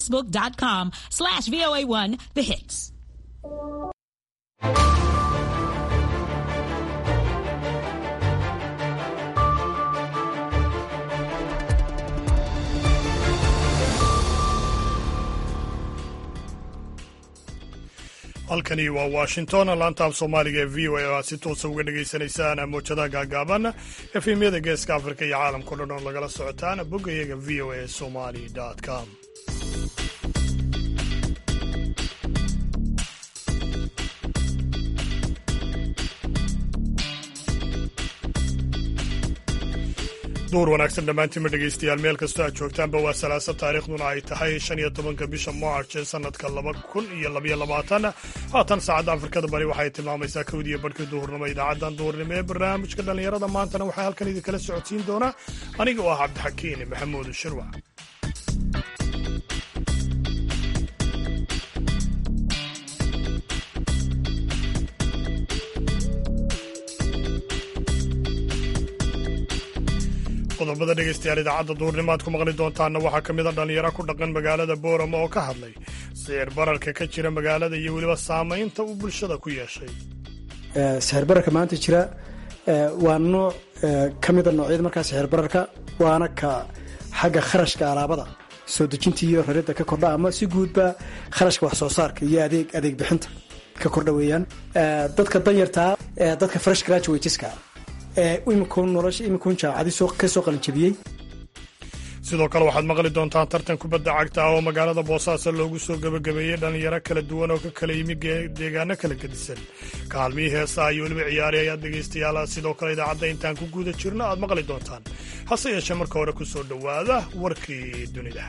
facebook.com slash VOA1 The Hits. halkani waa washington laanta af soomaaliga ee v o a oo aad si toosa uga dhagaysanaysaan moojadaha gaagaaban efemyada geeska afrika iyo caalamkao dhan oo lagala socotaan boggayaga v o a somali com duur wanaagsan dhammaantiinma dhegaystayaal meel kastoo aad joogtaanba waa salaasa taariikhduna ay tahay shan iyo tobanka bisha march ee sannadka laba kun iyo labaiyo labaatan haatan saacadda afrikada bari waxay tilmaamaysaa kowdiiyo barhkii duhurnimo idaacaddan duhurnimo ee barnaamijka dhallinyarada maantana waxaa halkan idinkala socodsiin doonaa aniga oo ah cabdixakiin maxamuud shirwac qodobada dhegaystayaal idaacadda duhurnimo aad ku maqli doontaanna waxaa ka mid a dhallinyaro ku dhaqan magaalada boorama oo ka hadlay sicir bararka ka jira magaalada iyo weliba saamaynta uu bulshada ku yeeshay sixir bararka maanta jira waa nooc ka mida noocyada markaa sixir bararka waana ka xagga kharashka alaabada soo dejinta iyo raridda ka kordha ama si guudba kharashka wax soo saarka iyo adeeg adeeg bixinta ka kordha weeyaan dadka danyartaa dadka fresh graduateska imikuun nolosha imikuun jaacadi ka soo qalinjabiyey sidoo kale waxaad maqli doontaan tartan kubadda cagta ah oo magaalada boosaaso loogu soo gebagabeeyey dhallinyaro kala duwan oo ka kala yimi deegaano kala gedisan kaalmihii heesaha iyo weliba ciyaari ayaad dhegaystayaal sidoo kale idaacadda intaan ku guda jirno aad maqli doontaan hase yeeshee marka hore ku soo dhowaada warkii dunida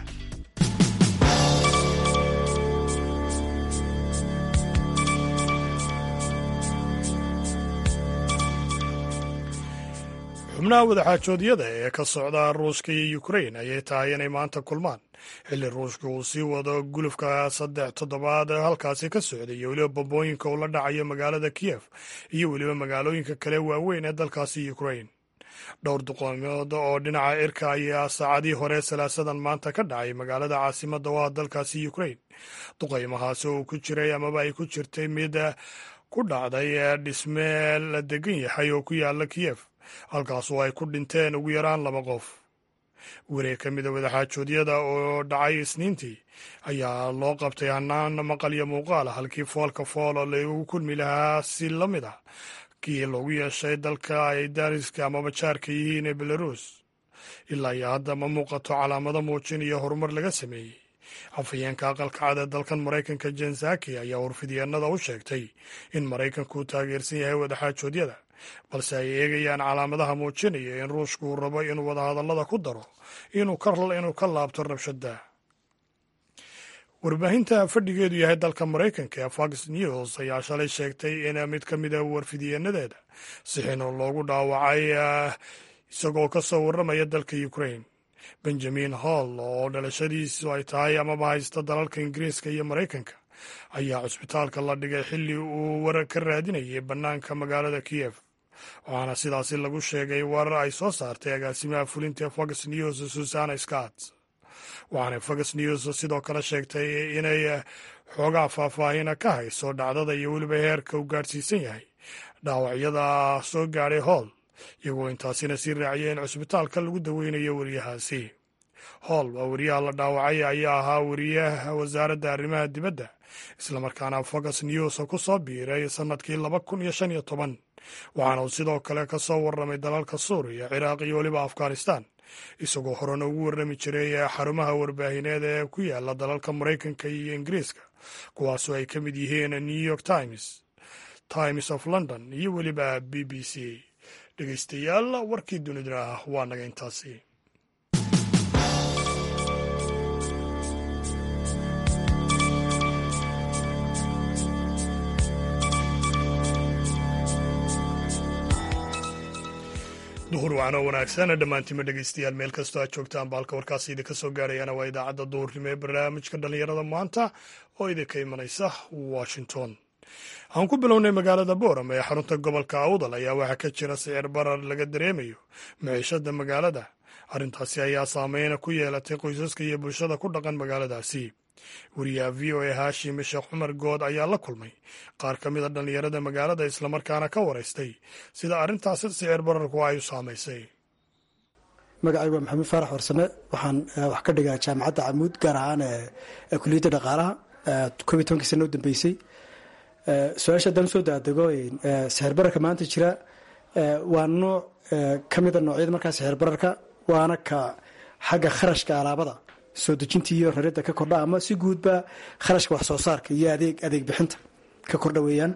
xubnaha wadaxaajoodyada ee ka socda ruushka iyo ukrain ayay tahay inay maanta kulmaan xilli ruushka uu sii wado gulufka saddex toddobaad halkaasi ka socday iyo weliba bambooyinka uu la dhacayo magaalada kiyef iyo weliba magaalooyinka kale waaweyn ee dalkaasi ukrain dhowr duqoomood oo dhinaca irka ayaa saacadii hore salaasadan maanta ka dhacay magaalada caasimadda oo ah dalkaasi ukrain duqaymahaasi oo uu ku jiray amaba ay ku jirtay mid ku dhacday dhisme la degan yahay oo ku yaala kiyef halkaasoo ay ku dhinteen ugu yaraan laba qof wareeg ka mida wadaxaajoodyada oo dhacay isniintii ayaa loo qabtay hanaan maqal iyo muuqaala halkii foolka fool oo lagu kulmi lahaa si la mid ah kii loogu yeeshay dalka ay dariska amaba jaarka yihiin ee belarus ilaa iyo hadda ma muuqato calaamado muujinaya horumar laga sameeyey afhayeenka aqalka cad ee dalkan maraykanka jensaki ayaa warfidyeennada u sheegtay in maraykanku uu taageersan yahay wadaxaajoodyada balse ay eegayaan calaamadaha muujinaya in ruushku uu rabo inuu wadahadallada ku daro inuu ka laabto rabshada warbaahinta fadhigeedu yahay dalka maraykanka ee fox news ayaa shalay sheegtay in mid ka mida warfidiyeenadeeda sixin oo loogu dhaawacay isagoo ka soo warramaya dalka ukrain benjamin hall oo dhalashadiisu ay tahay amaba haysta dalalka ingiriiska iyo maraykanka ayaa cusbitaalka la dhigay xilli uu warar ka raadinayay bannaanka magaalada kiyef waxaana sidaasi lagu sheegay warar ay soo saartay agaasimaha fulinta fox news susana scott waxaana fox news sidoo kale sheegtay inay xoogaa faahfaahina ka hayso dhacdada iyo weliba heerka uu gaadhsiisan yahay dhaawacyada soo gaadhay holl iyagoo intaasina sii raaciyay in cusbitaalka lagu daweynayo weriyahaasi holl waa weriyaha la dhaawacay ayaa ahaa weriyaha wasaaradda arrimaha dibadda islamarkaana fox news ku soo biiray sannadkii laba kun iyo shan iyo toban waxaana uu sidoo kale ka soo warramay dalalka suuriya ciraaq iyo weliba afghanistan isagoo horena ugu warrami jiray xarumaha warbaahineed ee ku yaala dalalka maraykanka iyo ingiriiska kuwaasoo ay ka mid yihiin new york times times of london iyo weliba b b c dhegeystayaal warkii dunidana waa naga intaasi duhur wacan oo wanaagsan dhammaantiinma dhegaystayaal meel kastoo aad joogtaan baalka warkaasi idinka soo gaarayana waa idaacadda duhurnimo ee barnaamijka dhallinyarada maanta oo idinka imanaysa washington aan ku bilownay magaalada booram ee xarunta gobolka awdal ayaa waxaa ka jira sicir barar laga dareemayo maciishada magaalada arrintaasi ayaa saameyn ku yeelatay qoysaska iyo bulshada ku dhaqan magaaladaasi wariyaha v o a haashim sheekh cumar good ayaa la kulmay qaar ka mid a dhallinyarada magaalada islamarkaana ka waraystay sida arrintaasi sicir bararku ay u saamaysay magacaygu waa maxamuud faarax warsame waxaan wax ka dhigaa jaamacadda camuud gaar ahaan kuliyadda dhaqaalaha koob iyo tobankii sana u dambeysay su-aasha haddaan usoo daadego sixir bararka maanta jira waa nooc ka mida noocyada markaa sixir bararka waana ka xagga kharashka alaabada soo dejinta iyo raridda ka kordha ama si guudba kharashka wax soo saarka iyo adeeg adeeg bixinta ka kordha weeyaan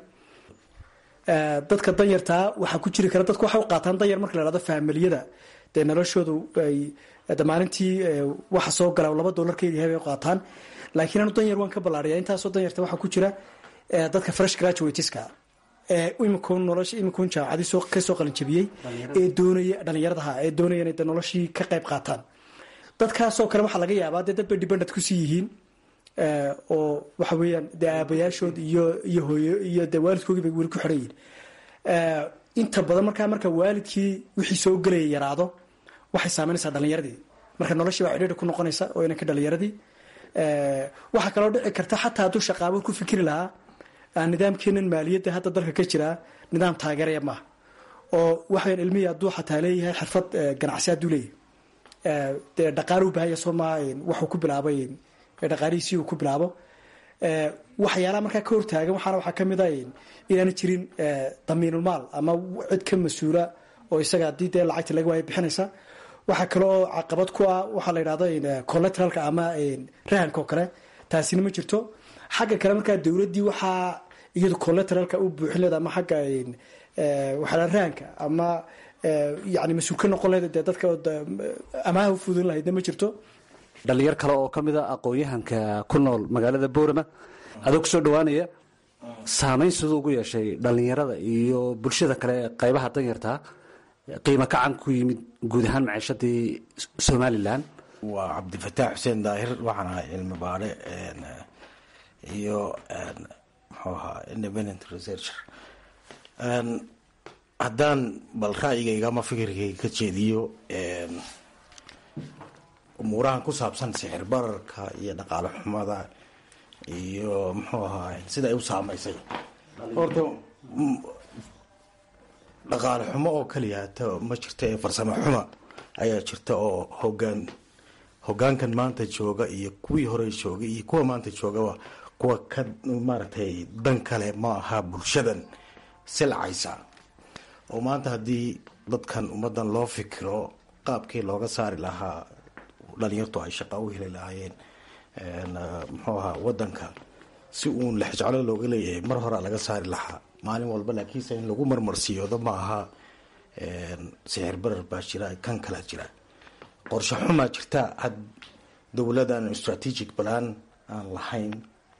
dadka danyartaa waxaa ku jiri kara dadku waxay u qaataan danyar marka la hahdo faamiliyada dee noloshoodu ay maalintii waxa soo gala laba dollar ka yahay bay u qaataan laakiin anu danyar waan ka ballaariya intaasoo danyarta waxaa ku jira dadka fresh graduateska ee imikuun nolosha imikuun jaamacadii soo ka soo qalinjabiyey ee doonaya dhallinyaradaha ee doonaya inay noloshii ka qayb qaataan dadkaasoo kale waxaa laga yaabaa dee dad bay dibandad kusii yihiin oo waxa weeyaan dee aabayaashood iyo iyo hooyo iyo dee waalidkoogii bay weli ku xidhan yihiin inta badan markaa marka waalidkii wixii soo gelaya yaraado waxay saameynaysaa dhallinyaradii marka noloshii baa cidhiidhi ku noqonaysa oo inanka dhallinyaradii waxaa kaloo dhici karta xataa hadduu shaqaabo ku fikri lahaa nidaamkeenan maaliyadda hadda dalka ka jiraa nidaam taageeraya maaha oo waxayan ilmihii hadduu xataa leeyahay xirfad ganacsi hadduu leeyahay dee dhaqaaluu bahaya soo maa waxuu ku bilaabay dhaqaalihiisii uu ku bilaabo waxyaalaha markaa ka hortaagan waxaana waxaa kamid a inaana jirin damiinulmaal ama cid ka mas-uula oo isaga haddii dee lacagta laga waaya bixinaysa waxaa kale oo caqabad ku ah waxaa la yidhahdo collateralka ama rahanka oo kale taasina ma jirto xagga kale markaa dowladdii waxaa iyadu collateralka u buuxin leeda ama xagga waxaa rahanka ama yani mas-uul ka noqon leeda dee dadka amaaha u fudin lahaydna ma jirto dhalinyar kale oo ka mid a aqoon-yahanka ku nool magaalada boorama adoo kusoo dhawaanaya saameyn siduu ugu yeeshay dhalinyarada iyo bulshada kale qaybaha danyartaa qiimo kacan ku yimid guud ahaan maciishadii somalilan waa cabdifataax xuseen daahir waxaan ahay cilmi baadhe iyo muxuu ahaa independent researcher haddaan bal ra'yigayga ama fikirkayga ka jeediyo umuurahan ku saabsan sixir bararka iyo dhaqaale xumada iyo muxuu ahaa sida ay u saameysay horta dhaqaale xumo oo kaliyaata ma jirta ee farsamo xuma ayaa jirta oo hogaan hogaankan maanta jooga iyo kuwii hore joogay iyo kuwa maanta joogaba kuwa ka maaragtay dan kale ma aha bulshadan silcaysa oo maanta haddii dadkan ummadan loo fikiro qaabkii looga saari lahaa dhalinyartu ay shaqa u heli lahaayeen muxuu ahaa wadanka si uun lexjeclo looga leeyahay mar horea laga saari lahaa maalin walba laakiinse in lagu marmarsiyoodo ma aha sixir barar baa jira kan kala jira qorshe xumaa jirta had dowladan strategic plan aan lahayn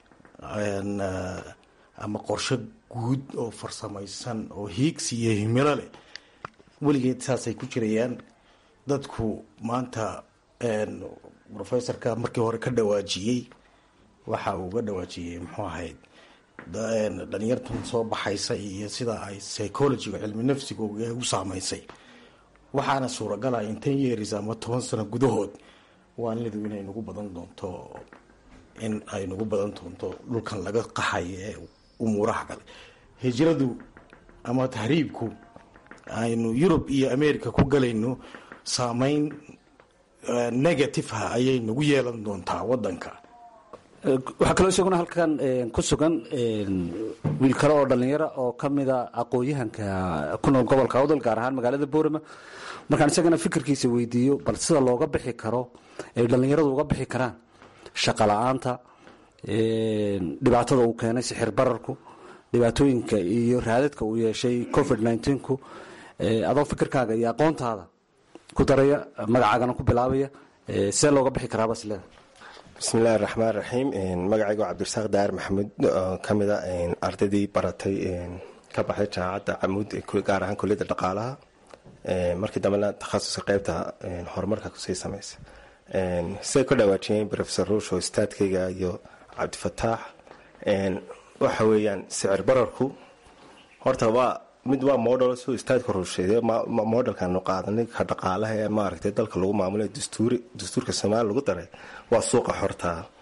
ama qorshe guud oo farsamaysan oo hiigsi iyo himilo leh weligeed saasay ku jirayaan dadku maanta professorka markii hore ka dhawaajiyey waxa uu ga dhawaajiyey muxuu ahayd dhalinyartan soo baxaysa iyo sida ay psychologiga cilmi nafsiga u saameysay waxaana suuragala in ten years ama toban sano gudahood waanlidu inay nagu badan doonto in ay nagu badan doonto dhulkan laga qaxay ee umuuraha kale hijradu ama tahriibku aynu yurub iyo america ku galayno saameyn negative ah ayay nagu yeelan doontaa wadanka waxaa kaloo isaguna halkan ku sugan wiil kale oo dhallinyaro oo ka mida aqoon-yahanka ku nool gobolka awdal gaar ahaan magaalada boorama markaan isagana fikirkiisa weydiiyo bal sida looga bixi karo ay dhallinyaradu uga bixi karaan shaqa la-aanta dhibaatada uu keenay sixir bararku dhibaatooyinka iyo raadadka uu yeeshay covid nneteen-ku adoo fikirkaaga iyo aqoontaada ku daraya magacaagana ku bilaabaya see looga bixi karaaba isleeda bismi illaahi raxmaan raxiim magacaygu cabdirasaaq daar maxamuud oo ka mid a ardaydii baratay ka baxday jaamacadda camuud gaar ahaan kuliyadda dhaqaalaha markii dambena takhasuska qeybta horumarka kusii samaysa siday ku dhawaajiyeen rofesor ruush oo istaadkayga iyo cabdifataax waxa weeyaan sicir bararku horta waa mid waa model suu istaadka rusheede modelkaanu qaadanay ka dhaqaalaha ee maaragtay dalka lagu maamulay dastuuri dastuurka soomaaliya lagu daray waa suuqa xortaa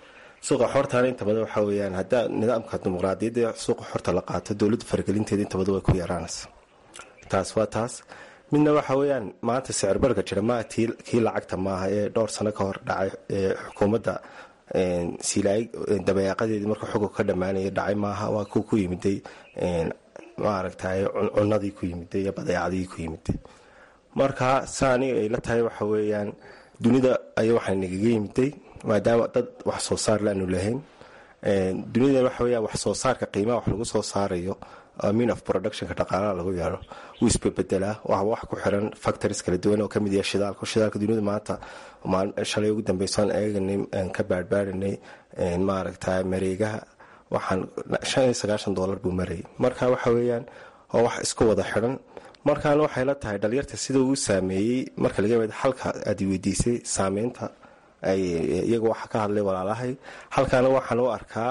suuqa xortaana inta badan waxa weyaan haddaa nidaamka dimuqraadiyadda suuqa xorta la qaato dowladda faragelinteeda inta badan way ku yaraanaysa taas waa taas midna waxa weyaan maanta sicir barga jira maa kii lacagta maaha ee dhowr sano ka hor dhacay ee xukuumadda silaay dabayaaqadeedii marka xukunka ka dhammaanaya dhacay maaha waa kuwa ku yimiday maaragtay cunadii ku yimiday iyo badeecadii ku yimiday marka sa aniga ay la tahay waxa weeyaan dunida ay waxaa nagaga yimiday maadaama dad wax soo saar laanu lahayn dunida waxa weya wax soo saarka qiimaha wax lagu soo saarayo mean of productionka dhaqaalaha lagu yeero wuu isbebedelaa waa wax ku xiran factories kala duwan oo kamid yahay shidaalka shidaalka dunida maanta shalay ugu dambeysaan eeganay ka baarbaarinay maaragta mareegaha waxaan shan iyo sagaashan dollar buu marayay marka waxa weeyaan waa wax isku wada xiran markaana waxay la tahay dhalinyarta sida uu saameeyey marka laga mid halka aad weydiisay saameynta iyaga waxa ka hadlay walaalahay halkaana waxaan u arkaa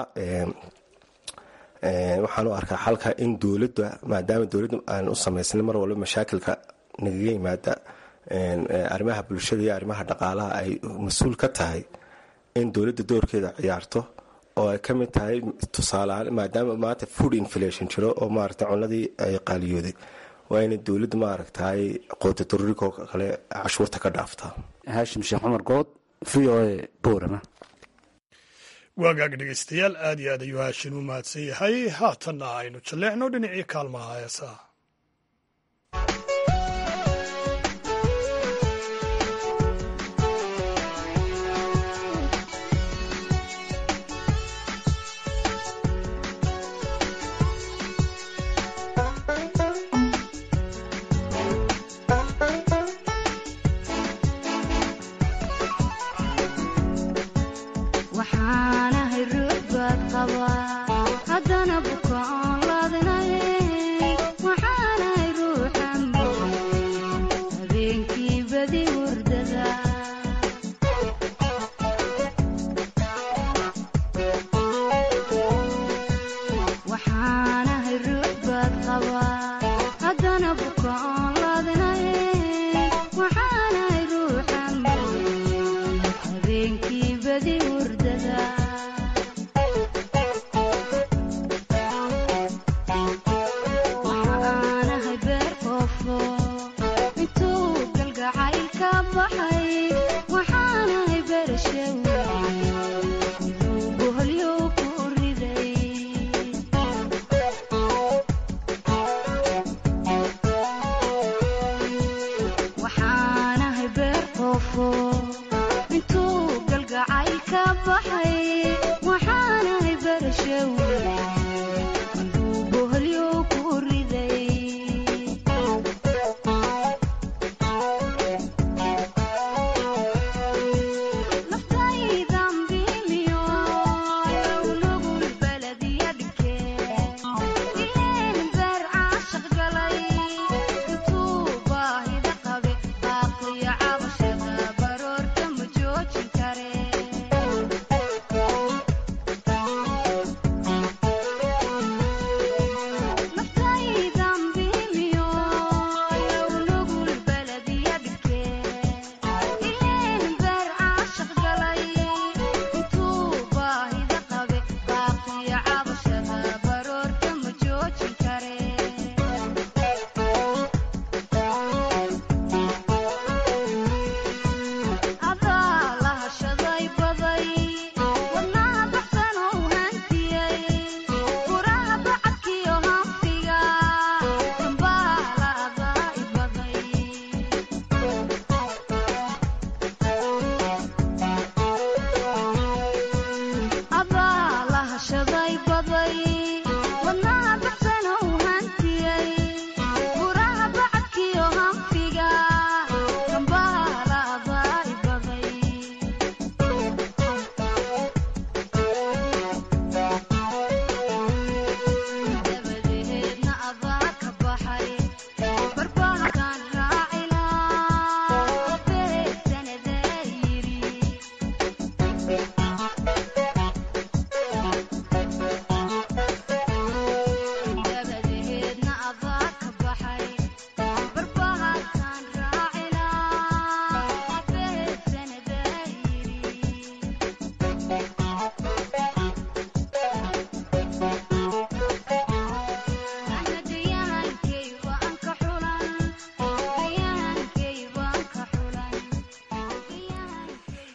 waxaan u arkaa halka in dowladda maadaama dowladda aan u samaysnay mar walba mashaakilka nagaga yimaada arrimaha bulshada iyo arrimaha dhaqaalaha ay mas-uul ka tahay in dowladda doorkeeda ciyaarto oo ay ka mid tahay tusaaleahaan maadaama maanta food inflation jiro oo maaragta cunadii ay qaaliyooday waa inay dowladda maaragtay qoota daruurikoo kale cashuurta ka dhaaftaa haashim sheekh cumar good v o a boorama waagaag dhegaystayaal aad iyo aad ayuu haashin u mahadsan yahay haatanna aynu jalleecno dhinacii kaalmaha heesaha haddana bukaan laadinay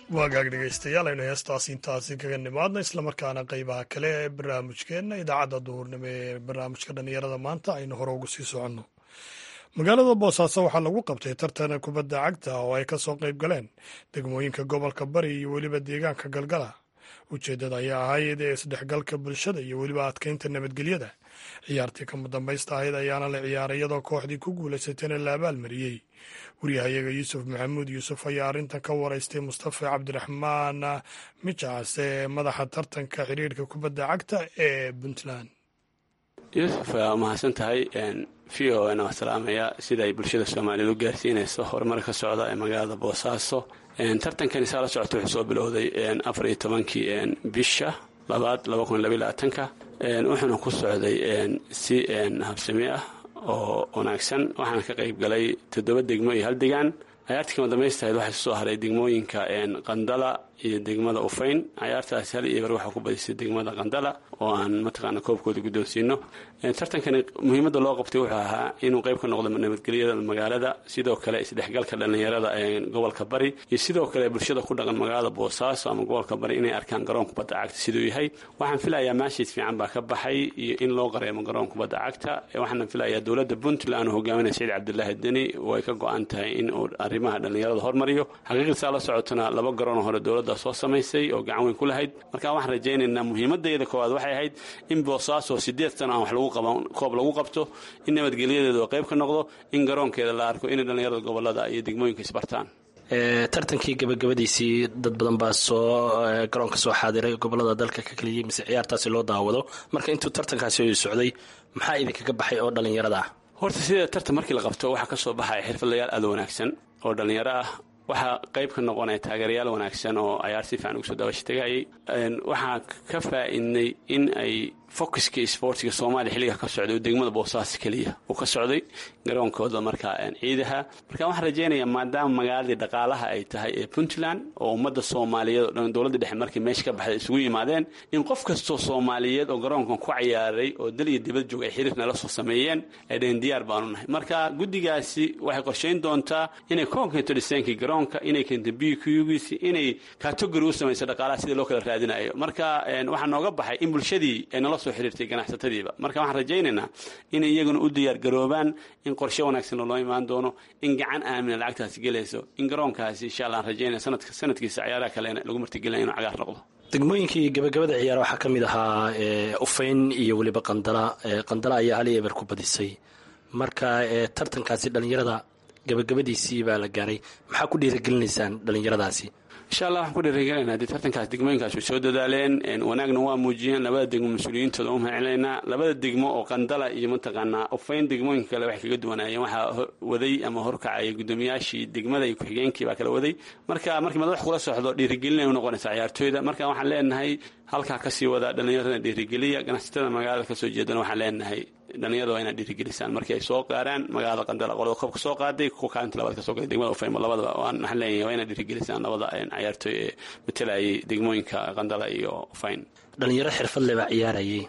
waagaag dhegaystayaal aynu heestaasi intaasi kaga nimaadna islamarkaana qeybaha kale ee barnaamijkeenna idaacadda duhurnimo ee barnaamijka dhallinyarada maanta aynu hore ugu sii soconno magaalada boosaaso waxaa lagu qabtay tartan kubadda cagta oo ay ka soo qayb galeen degmooyinka gobolka bari iyo weliba deegaanka galgala ujeeddada ayaa ahayd ee isdhexgalka bulshada iyo weliba adkeynta nabadgelyada ciyaartii kama dambaysta ahayd ayaana la ciyaaray iyadoo kooxdii ku guulaysatayna la abaalmariyey waryahayaga yuusuf maxamuud yuusuf ayaa arrintan ka waraystay mustafa cabdiraxmaan mijaas ee madaxa tartanka xiriirka kubadda cagta ee puntland yuusuf waa mahadsan tahay v o n waa salaamaya sida ay bulshada soomaaliyeed u gaarsiinayso horumar ka socda ee magaalada boosaaso tartankani saa la socota wuxuu soo bilowday afar iyo tobankii bisha labaad laba kun labaiy labaatanka wuxuuna ku socday si habsami ah oo wanaagsan waxaana ka qayb galay toddoba degmo iyo hal degaan cayaartii kama damaystahayd waxaa soo haray degmooyinka qandala iyo degmada ufayn cayaartaasi hal iyo bar waxaa ku badisay degmada qandala oo aan mataqaana koobkooda guddoonsiino tartankani muhiimadda loo qabtay wuxuu ahaa inuu qayb ka noqdo nabadgelyada magaalada sidoo kale isdhexgalka dhallinyarada ee gobolka bari iyo sidoo kale bulshada ku dhaqan magaalada boosaaso ama gobolka bari inay arkaan garoon kubadda cagta siduu yahay waxaan filayaa maashiis fiican baa ka baxay iyo in loo qareemo garoon kubadda cagta waxaana filayaa dowladda puntland oo hogaaminaya saciid cabdilaahi deni way ka go-an tahay in uu arrimaha dhallinyarada hormariyo xaqiiqda saa la socotana laba garoon hore dowladda soo samaysay oo gacan weyn ku lahayd marka waxaan rajaynaynaa muhiimadayda koowaad waxay ahayd in boosaaso sideed sano aan wax lagu qaban koob lagu qabto in nabadgelyadeeda oo qayb ka noqdo in garoonkeeda la arko inay dhallinyarada gobolada iyo degmooyinka isbartaan tartankii gabagabadiisii dad badan baa soo garoonka soo xaadiray gobolada dalka ka keliyay mise ciyaartaasi loo daawado marka intuu tartankaasi socday maxaa idinkaga baxay oo dhallinyarada ah horta sida tartan markii la qabto waxaa ka soo baxaya xirfadlayaal aada wanaagsan oo dhallinyaro ah waxaa qayb ka noqonaya taageerayaal wanaagsan oo cayaar si fiican ugu soo daawasha tagayay waxaa ka faa-idnay in ay focuska sportiga soomaaliya xilliga ka socday oo degmada boosaaso keliya uu ka socday garoonkooda markaa ciidaha marka waxaan rajaynayaa maadaama magaaladii dhaqaalaha ay tahay ee puntland oo ummadda soomaaliyeed oo dhan dowladda dhexe markii meesha ka baxday isugu yimaadeen in qof kastoo soomaaliyeed oo garoonkan ku cayaaray oo dal iyo dibad joog ay xiriir nala soo sameeyeen ay dhaheen diyaar baanu nahay marka guddigaasi waxay qorshayn doontaa inay koonkeento dhiseenkii garoonka inay keento b qgiisi inay kategori u samayso dhaqaalaha sidii loo kala raadinayo marka waxaa nooga baxay in bulshadii ay nala soo xiriirtay ganacsatadiiba marka waxaan rajaynaynaa inay iyaguna u diyaar garoobaan in qorshe wanaagsan loo imaan doono in gacan aamina lacagtaasi gelayso in garoonkaasi insha allah aan rajaynaya sanadka sanadkiisa cayaaraha kalena lagu martigelinaya inuu cagaar noqdo degmooyinkii gabagabada ciyaar waxaa ka mid ahaa ufayn iyo weliba qandala qandala ayaa hal eber ku badisay marka tartankaasi dhallinyarada gabagabadiisii baa la gaaray maxaa ku dhiiragelinaysaan dhallinyaradaasi insha allah waxaan ku dhiirigelinaa dee tartankaas degmooyinkaas way soo dadaaleen wanaagna waa muujiyeen labada degmo mas-uuliyiintooda u mahadcelinaynaa labada degmo oo qandala iyo mataqaanaa ufayn degmooyinka kale waxay kaga duwanaayeen waxaa waday ama horkacaya guddoomiyaashii degmada iyo ku-xigeenkii baa kala waday marka markii madax kula socdo dhiirigelin ay u noqonaysaa ciyaartooyda marka waxaan leenahay halkaa kasii wadaa dhallinyarada dhiirigeliya ganacsatada magaalada kasoo jeedana waxaan leenahay dhallinyarada waa inaad dhiirigelisaan markii ay soo gaaraan magaalada qandala qolada koobka soo qaaday kuwa kaalinta labaad kasoo galay degmada ufayma labadaba waan waxaan leeyahay waa inaad dhiirigelisaan labada cayaartooy ee matalayay degmooyinka qandala iyo ufayn dhallinyaro xirfad leh baa ciyaarayay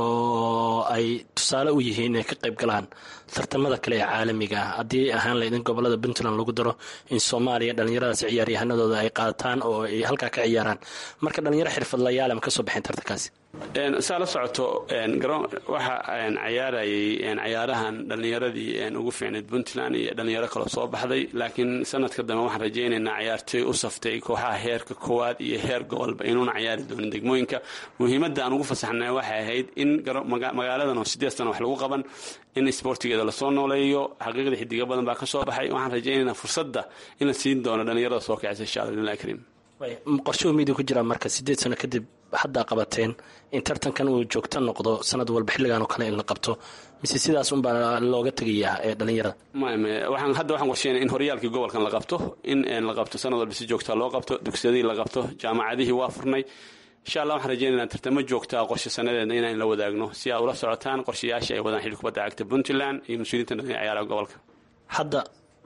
oo ay tusaale u yihiin inay ka qayb galaan tartamada kale ee caalamiga ah haddii ahaan laydin gobolada puntland lagu daro in soomaaliya dhallinyaradaas ciyaaryahanadooda ay qaataan oo ay halkaa ka ciyaaraan marka dhallinyaro xirfadlayaal ma ka soo baxeen tartankaasi saa la socoto waxa cayaarayay cayaarahan dhallinyaradii ugu fiicnayd puntland iyo dhallinyaro kaloo soo baxday laakiin sanadka dambe waxaan rajaynaynaa cayaartooy u saftay kooxaha heerka koowaad iyo heer gobolba inuuna cayaari doonin degmooyinka muhiimadda aan ugu fasaxnay waxay ahayd in magaaladan oo sideed sano wax lagu qaban in isboortigeeda lasoo nooleeyo xaqiiqda xidiga badan baa ka soo baxay waxaan rajaynaynaa fursadda in la siin doono dhallinyarada soo kacisa insha alla billahi kariim qorshuhu miidii ku jiraa marka sideed sano kadib haddaa qabateen in tartankan uu joogto noqdo sanad walba xilligan oo kale in la qabto mise sidaas unbaa looga tegayaa ee dhallinyarada waxaan hadda waxaan qorsheynaya in horyaalkii gobolkan la qabto in la qabto sanad walba si joogtaa loo qabto dugsiyadii la qabto jaamacadihii waa furnay insha allah waxaan rajaynaynaa tartamo joogtaa qorshe sanadeedna inaan la wadaagno si aad ula socotaan qorshayaashii ay wadaan xilli kubadda cagta puntland iyo mas-uuliyiinta dhallinya ciyaaraha gobolka hadda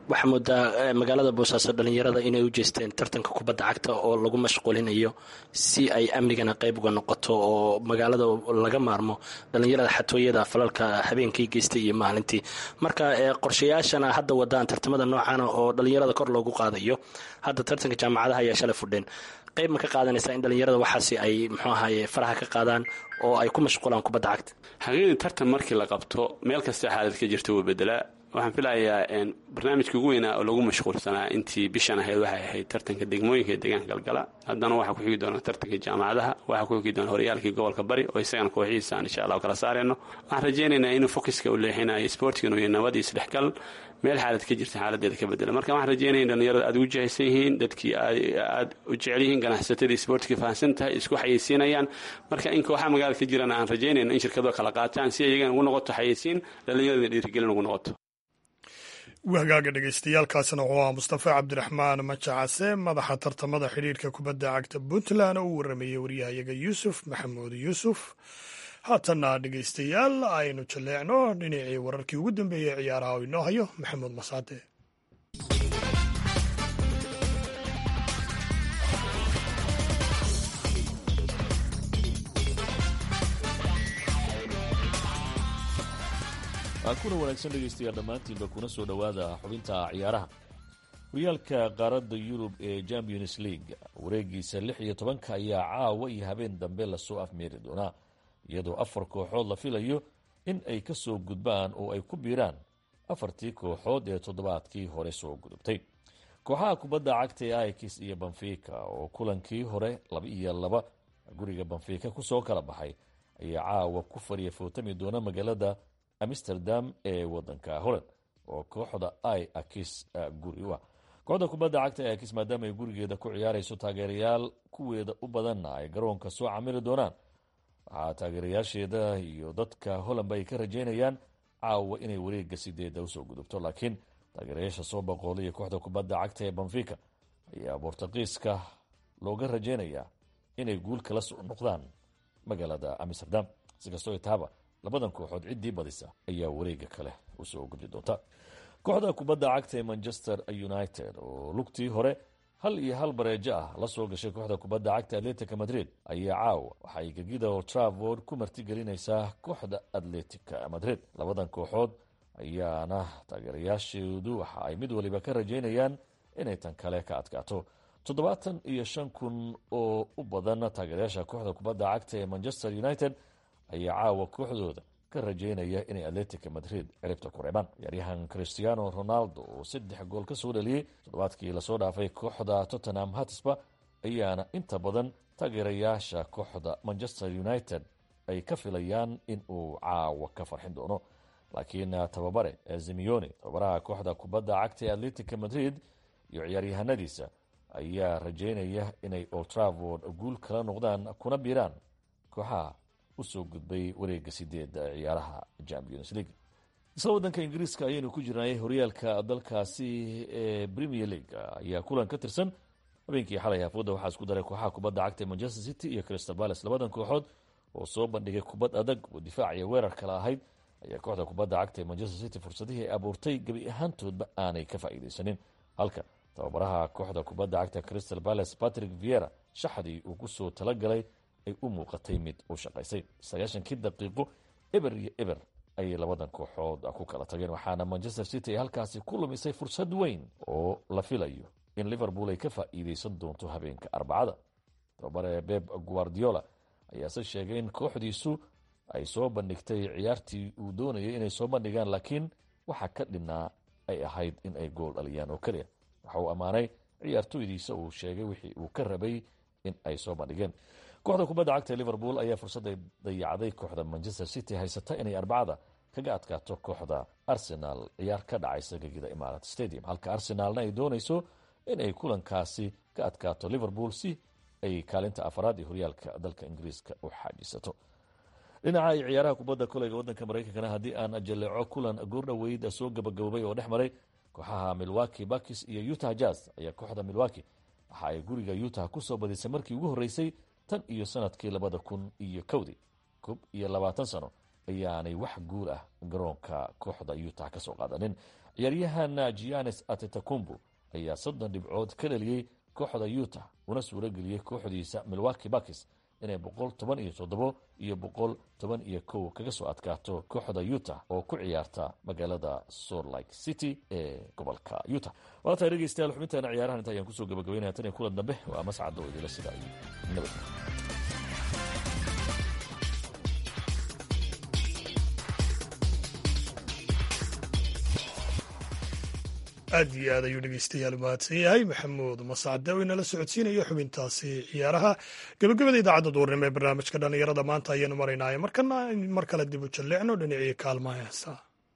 waxaa moodaa magaalada boosaaso dhalinyarada inay u jeesteen tartanka kubadda cagta oo lagu mashquulinayo si ay amnigana qayb uga noqoto oo magaalada laga maarmo dhalinyarada xatooyada falalka habeenkii geystay iyo maalintii marka qorshayaashana hadda wadaan tartamada noocana oo dhalinyarada kor loogu qaadayo hadda tartanka jaamacadaha ayaa shalay fudheen qayb ma ka qaadanaysaa in dhalinyarada waxaasi ay muxuu ahaye faraha ka qaadaan oo ay ku mashquulaan kubadda cagta xaqiiqdii tartan markii la qabto meel kasta xaalad ka jirta wuu bedelaa waxaan filayaa barnaamijka ugu weynaa oo lagu mashquulsanaa intii bishan ahayd waxay ahayd tartanka degmooyinka ee deegaanka galgala haddana waxaa ku xigi doona tartanka jaamacadaha waxaa ku xigi doona horyaalkii gobolka bari oo isagana kooxihiisa aan insha allah kala saarayno waxaan rajaynaynaa inuu focuska u leexinayo sportigan iyo nabad iyo isdhexgal meel xaalad ka jirta xaaladeeda ka bedela marka waxaan rajaynaya in dhalinyarada aad ugu jahaysan yihiin dadkii aad u jecel yihiin ganacsatadii sportka fahamsan tahay isku xayeysiinayaan marka in kooxaha magaalada ka jirana aan rajaynayno in shirkado kala qaataan si iyagana ugu noqoto xayeysiin dhalinyarada dhiirigelin ugu noqoto wahagaaga dhegeystayaaalkaasina wuxuu ahaa mustafa cabdiraxmaan majacase madaxa tartamada xidhiirka kubadda cagta puntland oo u waramayey waryahayaga yuusuf maxamuud yuusuf haatanna dhegeystayaal aynu jaleecno dhinacii wararkii ugu dambeeyey ciyaaraha oo inoo hayo maxamuud masaade kuna wanaagsan dhegaystayaal dhammaantiinba kuna soo dhowaada xubinta ciyaaraha horyaalka qaaradda yurub ee champions league wareegiisa lix iyo tobanka ayaa caawa iyo habeen dambe lasoo afmeeri doonaa iyadoo afar kooxood la filayo in ay ka soo gudbaan oo ay ku biiraan afartii kooxood ee toddobaadkii hore soo gudubtay kooxaha kubadda cagta ee aikis iyo banfika oo kulankii hore laba iyo laba guriga banfika kusoo kala baxay ayaa caawa ku fariya footami doona magaalada amsterdam ee wadanka holland oo kooxda i akis guri u ah kooxda kubadda cagta ee akis maadaama ay gurigeeda ku ciyaarayso taageerayaal kuweeda u badanna ay garoonka soo camili doonaan waxaa taageerayaasheeda iyo dadka hollandba ay ka rajeynayaan caawa inay wareega sideeda usoo gudubto laakiin taageerayaasha soo boqoolaya kooxda kubadda cagta ee banfika ayaa bortuqiiska looga rajeynayaa inay guul kala soo noqdaan magaalada amsterdam sikastoo taaba labadan kooxood ciddii badisa ayaa wareega kale usoo gudbi doonta kooxda kubadda cagta ee manchester united oo lugtii hore hal iyo hal bareejo ah la soo gashay kooxda kubadda cagta atletica madrid ayaa caawa waxay gegida o travord ku martigelinaysaa kooxda atletica madrid labadan kooxood ayaana taageerayaasheedu waxa ay mid waliba ka rajeynayaan inay tan kale ka adkaato toddobaatan iyo shan kun oo u badan taageerayaasha kooxda kubadda cagta ee manchester united ayaa caawa kooxdooda ka rajeynaya inay atletica madrid ciribta ku reebaan ciyaaryahan christiano ronaldo oo saddex gool ka soo dhaliyey toddobaadkii lasoo dhaafay kooxda tottenham hatisba ayaana inta badan taageerayaasha kooxda manchester united ay ka filayaan in uu caawa ka farxin doono laakiin tababare zimione tababaraha kooxda kubadda cagta ee atletica madrid iyo ciyaaryahanadiisa ayaa rajeynaya inay oltravord guul kala noqdaan kuna biiraan kooxaha usoo gudbay wareega sideeda ciyaaraha champions league isla wadanka ingiriiska ayaynu ku jirnay horyaalka dalkaasi ee premier league ayaa kulan ka tirsan habeenkii xalay hafooda waxaa isku daray kooxaha kubadda cagta manchester city iyo crystal palace labadan kooxood oo soo bandhigay kubad adag oo difaac iyo weerar kale ahayd ayaa kooxda kubadda cagta ee manchester city fursadihii ay abuurtay gebi ahaantoodba aanay ka faa'iidaysanin halka tababaraha kooxda kubadda cagta crystal palace patrick viera shaxdii uu kusoo talagalay ay u muuqatay mid u shaqaysay sagaashankii daqiiqo eber iyo eber ayay labadan kooxood ku kala tageen waxaana manchester city ay halkaasi ku lumisay fursad weyn oo la filayo in liverpool ay ka faa'iideysan doonto habeenka arbacada tababare beb guardiola ayaase sheegay in kooxdiisu ay soo bandhigtay ciyaartii uu doonayay inay soo bandhigaan laakiin waxa ka dhinaa ay ahayd in ay gool dhaliyaan oo keliya waxa uu ammaanay ciyaartoydiisa uu sheegay wixii uu ka rabay in ay soo bandhigeen kooxda kubadda cagta ee liverpool ayaa fursadday dayacday kooxda manchester city haysata inay arbacada kaga adkaato kooxda arsenal ciyaar ka dhacaysa gegida imarat stadium halka arsenaalna ay doonayso inay kulankaasi ka adkaato liverpool si ay kaalinta afaraad ee horyaalka dalka ingiriiska u xaajisato dhinaca ay ciyaaraha kubadda koleyga wadanka maraykankana haddii aan jaleeco kulan goordhoweyd soo gabagaboobay oo dhex maray kooxaha milwaki bakis iyo utah jazz ayaa kooxda milwaki waxa ay guriga utah kusoo badisay markii ugu horreysay tan iyo sanadkii labada kun iyo kowdii koob iyo labaatan sano ayaanay wax guul ah garoonka kooxda utah ka soo qaadanin ciyaaryahan gianes atetakumbu ayaa soddon dhibcood ka dhaliyey kooxda utah una suuro geliyey kooxdiisa milwaki bakis inay boqol toban iyo toddobo iyo boqol toban iyo kow kaga soo adkaato kooxda utah oo ku ciyaarta magaalada salt lake city ee gobolka utah waa tahay dhegeystayaal xubinteena ciyaarahan inta ayaan kusoo gabagabeynaya tan iyo kulan dambe waa mascadda oo idila sida iyo nabad aad iyo aad ayuu dhegeystayaal mahadsan yahay maxamuud mascade oo inala socodsiinayo xubintaasi ciyaaraha gebagabada idaacadda duurnimo ee barnaamijka dhallinyarada maanta ayaanu maraynaaye markana mar kale dib u jalleecno dhinacii kaalmaha heesa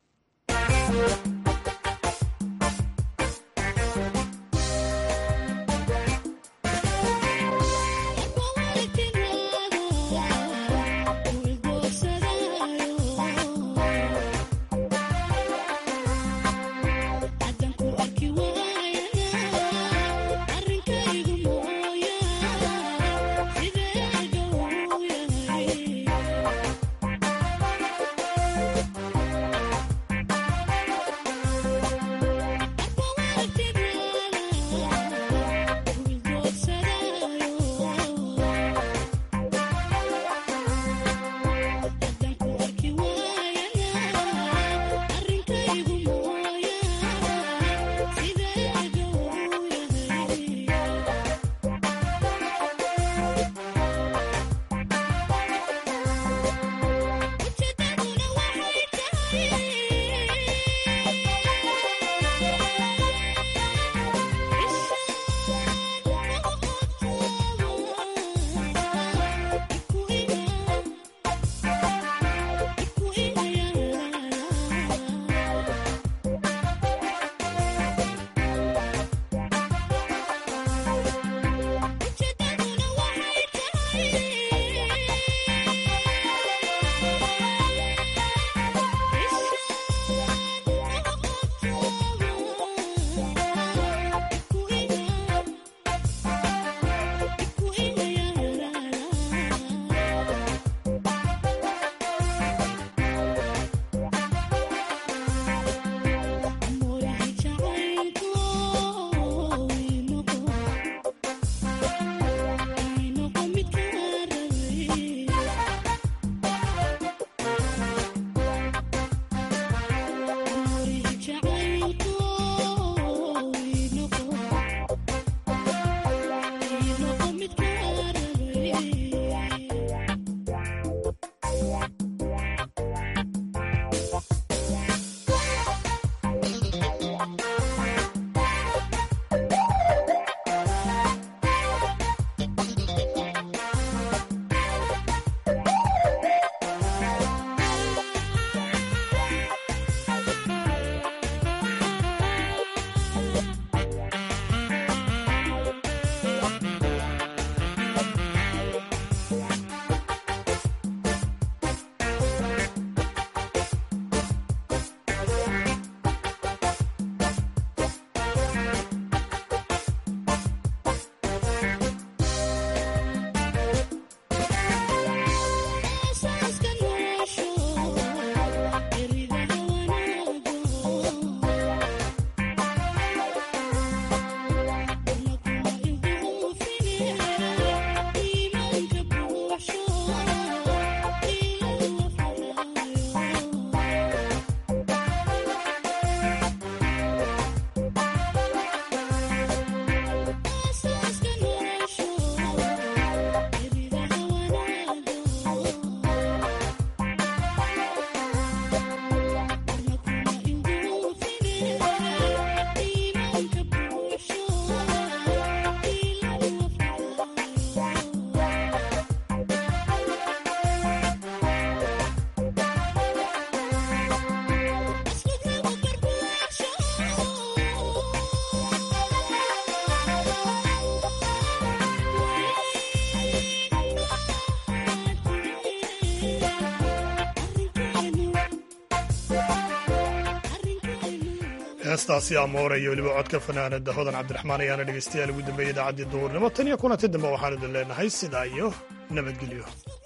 heestaasi amoore iyo weliba codka fanaanada hodan cabdiraxmaan ayaana dhegeystayaal ugu dambeeyay idaacaddii duhurnimo tan iyo kulanti dambe waxaan idin leenahay sidaa iyo nabadgelyo